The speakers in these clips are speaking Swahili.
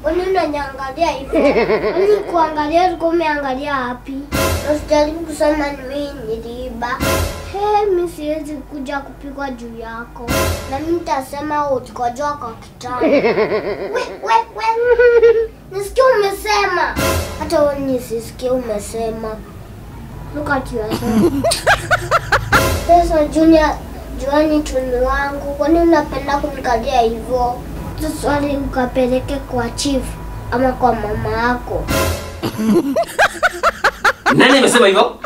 Kwani unaniangalia hivyo? Kwani kuangalia ulikuwa umeangalia wapi? Na Usijaribu kusema ni mimi niliiba. He, mi siwezi kuja kupigwa juu yako, na mimi nitasema ulikojoa kwa kitanda. We, we, we. Nisikia umesema, hata wewe nisisikie umesema. Look at yourself. Sasa Junior, juani tuni wangu, kwani unapenda kunikalia hivyo? Hizo swali ukapeleke kwa chief ama kwa mama yako. Nani amesema hivyo?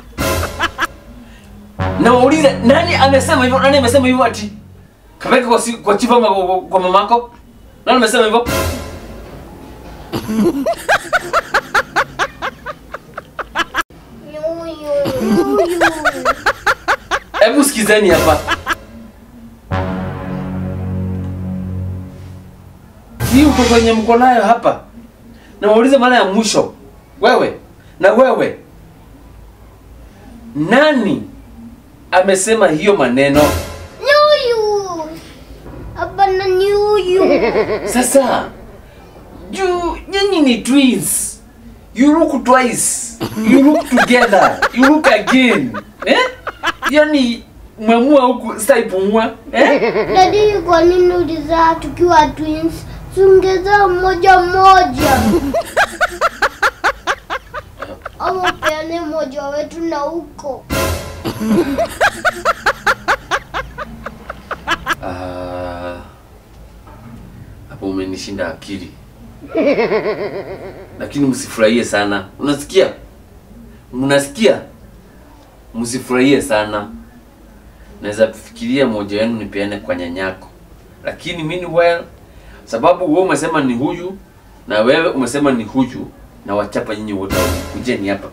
Na waulize nani amesema hivyo? Nani amesema hivyo ati? Kapeka kwa si, kwa chifu ama kwa, kwa, kwa mamako? Nani amesema hivyo? Nyuyu, nyuyu. Hebu sikizeni hapa. Hii uko kwenye mko nayo hapa. Na waulize mara ya mwisho. Wewe na wewe. Nani amesema hiyo maneno? Nyuyu. Hapana nyuyu. Sasa juu nyinyi ni twins. You look twice. You look together. You look again. Eh? Yaani mwemua huku sasa ipumua. Eh? Dadi, kwa nini ulizaa tukiwa twins? Sungezaa mmoja mmoja. Ama upeane mmoja wetu na huko. Ah, hapo umenishinda akili, lakini msifurahie sana. Unasikia? Mnasikia? Msifurahie sana. Naweza kufikiria moja wenu nipeane kwa nyanyako, lakini meanwhile, sababu wewe umesema ni huyu na wewe umesema ni huyu, na wachapa nyinyi wote wawili. Kujeni hapa.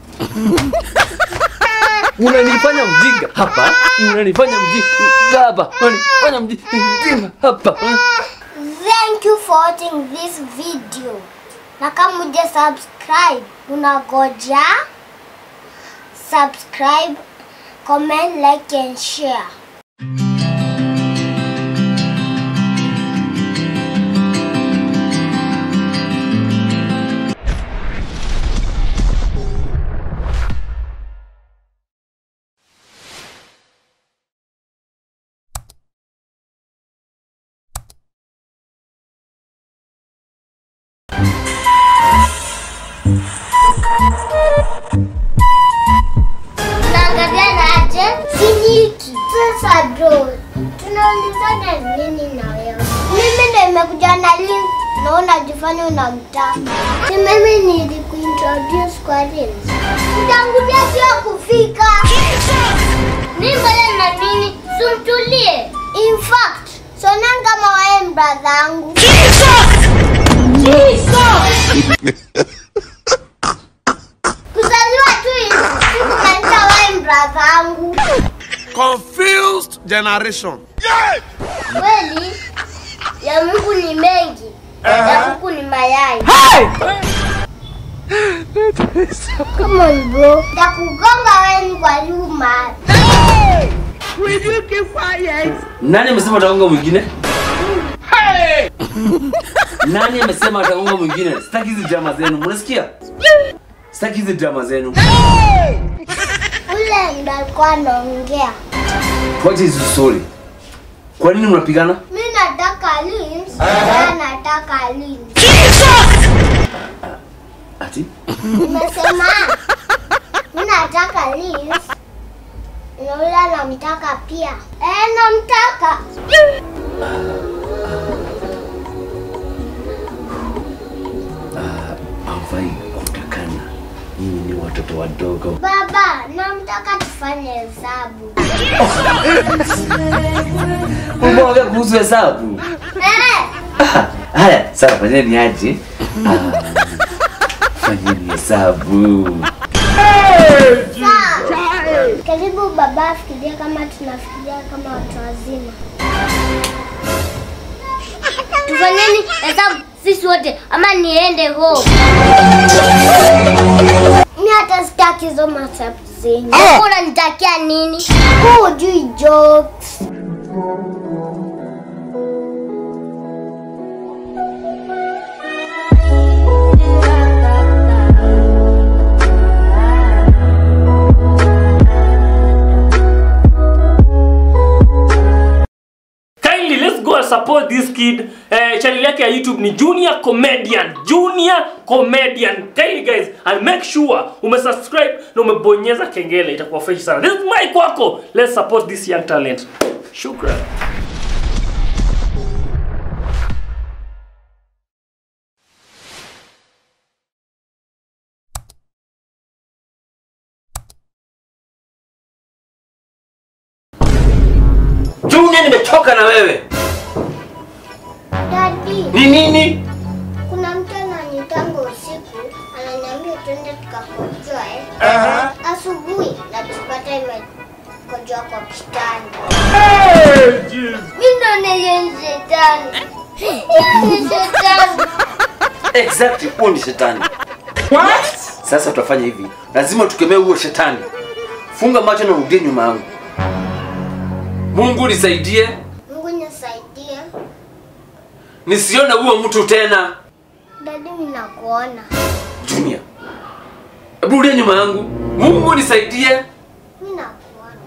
Unanifanya mjinga hapa, unanifanya mjinga hapa, unanifanya mjinga hapa. Thank you for watching this video. Na kama uja subscribe, unagoja subscribe, comment, like and share. Unaangalia na aje? Siniki. Sasa bro, tunaulizana nini na wewe? Mimi ndo nimekuja na link na unajifanya unamtaka. Si mimi nilikuintroduce kwa Reels. Utangulia sio kufika. Mimi mbele na nini? Sumtulie. In fact, sonanga kama wewe brother yangu. Kuzaliwa tu hivi, sikumaanisha wewe brother yangu. Confused generation. Kweli ya Mungu ni mengi, ya Mungu ni mayai. Come on bro, takugonga wewe kwa nyuma. Will you keep quiet? Nani amesema ataunga mwingine? Nani amesema ataunga mwingine? Sitaki hizi drama zenu. Mnasikia? Sitaki hizi drama zenu. Ule ndo alikuwa anaongea. What is the story? Kwa nini mnapigana? Mimi nataka lins, na nataka lins. Ati? Nimesema mimi nataka lins. Na ule anamtaka pia. Eh, namtaka. Hawafai kutakana. Nyinyi ni watoto wadogo. Baba, namtaka tufanye hesabu. Umeongea kuhusu hesabu? Eh, Ah, Haya, sawa, fanyeni aje? Ah, Fanyeni hesabu. sawa. Karibu baba afikiria kama tunafikiria kama watu wazima. Tufanyeni hesabu sisi wote ama niende home. Mimi hata sitaki hizo masabu zenyu. Wewe Unanitakia nini? Wewe hujui jokes. support this kid eh, channel yake ya youtube ni junior comedian junior comedian kindly guys and make sure umesubscribe na umebonyeza kengele itakuwa fresh sana this is my kwako let's support this young talent shukran Junior, nimechoka na wewe. Dadi, Ni nini? kuna mtu ananitanga usiku ananiambia twende tukakojoe asubuhi na tupata imekojoa kwa kitanda. Mimi ndo ni shetani. Yeye ni shetani. Exactly, huo ni shetani. What? Sasa tutafanya hivi, lazima tukemee huo shetani. Funga macho na urudie nyuma yangu. Mungu nisaidie, Mungu nisaidie. nisione huo mtu tena. Dadi, mimi nakuona. Junior, hebu rudia nyuma yangu. Mungu nisaidie. Mimi nakuona.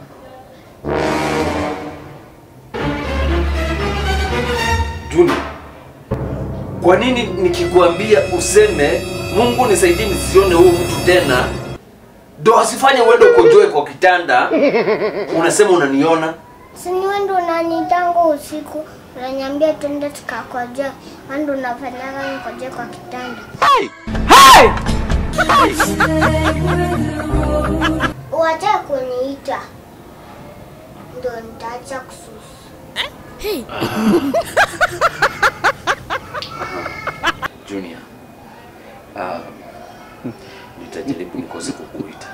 Junior, kwa nini nikikuambia useme Mungu nisaidie nisione huo mtu tena, ndo asifanye uende ukojoe kwa kitanda, unasema unaniona? Si ni wewe ndo unanitanga usiku unaniambia twende tukakojoe. Wewe ndo unafanyaga nikojoe kwa kitanda. Wacha kuniita ndo nitaacha kususu. Junior, uh, nitajaribu nikose kukuita.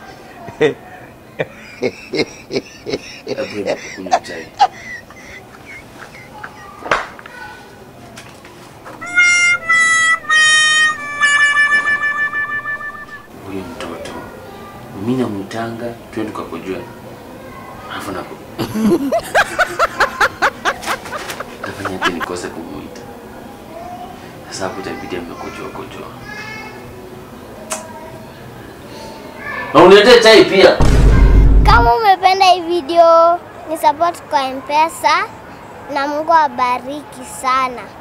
Hebu enda kukunywa chai. Huyu mtoto mimi namtanga twende tukakujua, alafu napo nafanya ati nikose kumuita. Sasa hapo itabidi amekojoa kojoa. Na uniletee chai pia. Kama umependa hii video, ni support kwa M-Pesa na Mungu awabariki sana.